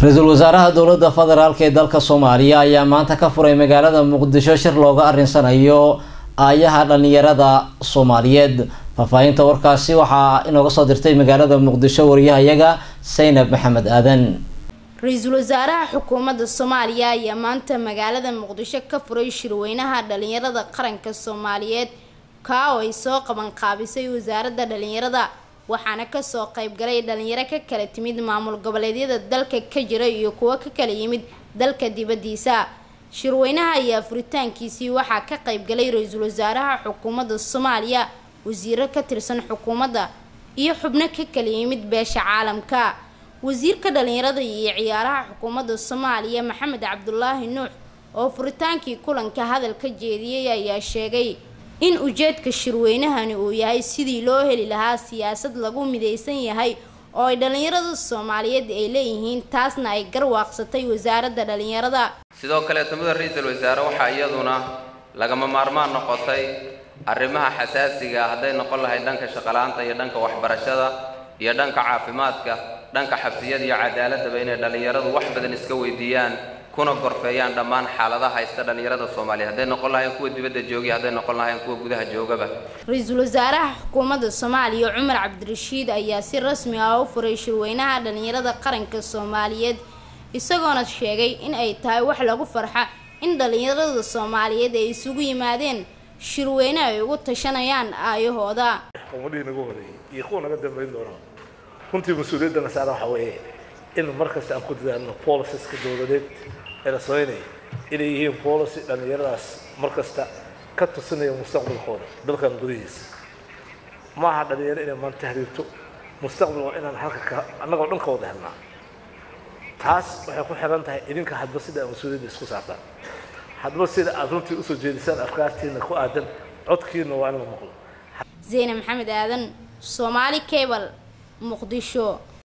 ra-iisul wasaaraha dowladda federaalk ee dalka soomaaliya ayaa maanta ka furay magaalada muqdisho shir looga arinsanayo aayaha dhalinyarada soomaaliyeed faahfaahinta warkaasi waxaa inooga soo dirtay magaalada muqdisho wariyahayaga saynab maxamed aadan ra-iisul wasaaraha xukuumadda soomaaliya ayaa maanta magaalada muqdisho ka furay shirweynaha dhalinyarada qaranka soomaaliyeed kaa oo ay soo qabanqaabisay wasaaradda dhalinyarada waxaana kasoo qaybgalay dhalinyaro ka kala timid maamul goboleedyada dalka ka jira iyo kuwo ka kala yimid dalka dibadiisa shirweynaha ayaa furitaankiisii waxaa ka qaybgalay ra-iisul wasaaraha xukuumadda soomaaliya wasiiro ka tirsan xukuumadda iyo xubno ka kala yimid beesha caalamka wasiirka dhalinyarada iyo ciyaaraha xukuumadda soomaaliya maxamed cabdulaahi nuux oo furitaankii kulanka hadal ka jeediyey ayaa sheegay in ujeedka shirweynahani uu yahay sidii loo heli lahaa siyaasad lagu midaysan yahay oo ay dhalinyarada soomaaliyeed ay leeyihiin taasna ay garwaaqsatay wasaaradda dhalinyarada sidoo kaleetamada ra-iisul wasaare waxaa iyaduna lagama maarmaan noqotay arrimaha xasaasiga hadday noqon lahayd dhanka shaqala-aanta iyo dhanka waxbarashada iyo dhanka caafimaadka dhanka xabsiyada iyo cadaaladaba inay dhallinyaradu wax badan iska weydiiyaan kuna gorfeeyaan dhammaan xaaladaha haysta dhallinyarada soomaaliya hadday noqon lahayn kuwa dibadda joogiya hadday noqon lahayn kuwa gudaha joogaba ra-iisul wasaaraha xukuumadda soomaaliya cumar cabdirashiid ayaa si rasmi ah u furay shirweynaha dhalinyarada qaranka soomaaliyeed isagoona sheegay in ay tahay wax lagu farxa in dhalinyarada soomaaliyeed ay isugu yimaadeen shirweyne ay ugu tashanayaan aayahooda ummadihii nagu horeeyey iyo kuwa naga dambayn doona runtii mas-uuliyaddana saara waxa weeye in markasta aan ku dadaalno boliciska dowladeed ee la sameynaya inay yihiin policy dhallinyaradaas markasta ka tusinaya mustaqbalkooda dalkan gudihiisa ma aha dhalinyaro inay maan tahriibto mustaqbal waa inaan halka ka annagoo dhan ka wada helnaa taas waxay ku xiran tahay idinka hadba sida aad mas-uuliyadda isku saartaan hadba sida aad runtii usoo jeedisaan afkaartiina ku aadan codkiina waa in la maqlo zeyne maxamed aadan soomaali cable muqdisho